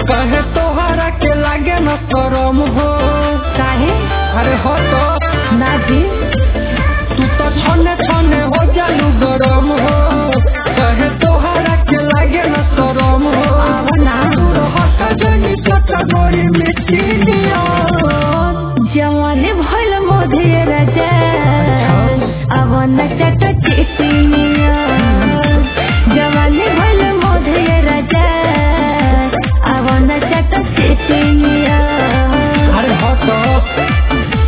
कहे तोहरा के लागे न शरम हो काहे अरे हो तो ना जी तू तो छने छने हो जालू गरम हो कहे तोहरा के लागे न शरम हो आवा ना तू हट जनी चटा गोरी मिट्टी नियन जवान भल मोधे राजा अब न चट चिटिया जवान भल मोधे राजा अब न चट चिटिया अरे हो तो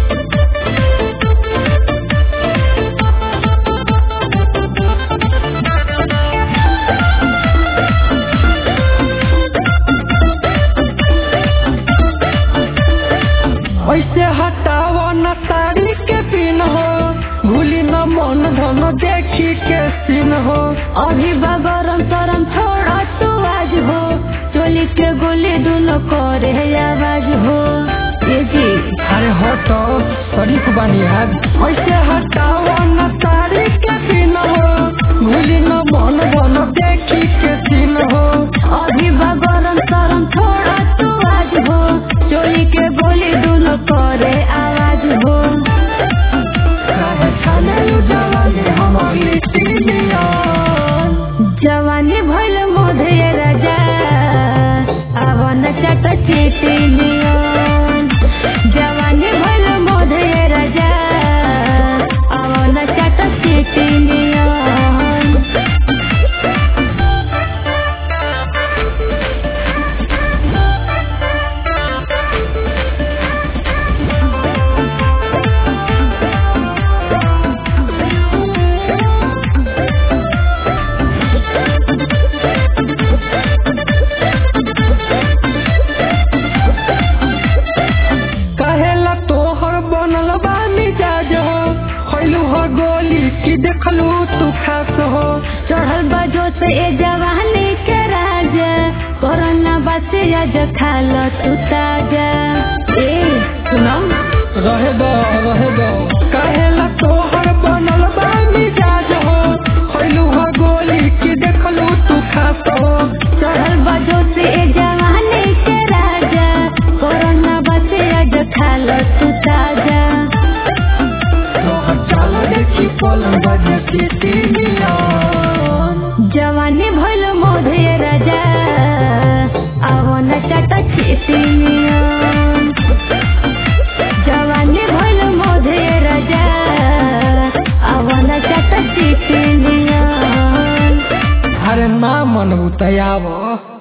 ऐसे हटाओ न साड़ी के पिन हो भूली न मन धन देखी के सीन हो अभी बगरम तरम छोड़ा तू आज हो चोली के गोली दोनों करे आवाज हो ये जी अरे हटो शरीफ बानी आज ऐसे हटाओ न साड़ी के पिन हो भूली न मन धन देखी के सीन हो अभी बगरम तरम छोड़ा तू आज हो चोली के गोली दोनों करे आवाज हो काहे छाने जवानी हमारी टीनियन जवानी भइल मोधे राजा अब न चट चिटिनियन जवानी भइल मोधे राजा अब न चट चिटिनियन कहेला तोहर बनल बा मिजाज हो खैलू हो गोली की देखलू तू खास हो चढ़ल बजो से ए जवानी के राजा कोरोना बसे आज खाल तू ताजा ए सुनो रहे दो रहे दो कहेला तोहर बनल बा मिजाज हो खैलू हो गोली की देखलू तू खास हो चढ़ल बजो से ए जवानी के राजा कोरोना बसे आज खाल तू ताजा तोहर चाल देखी पलंग बजे की टीनियन जवानी भइल मोधे राजा अब न चट चिटिनियन जवानी भइल मोधे राजा अब न चट चिटिनियन अरे ना मन उतयाव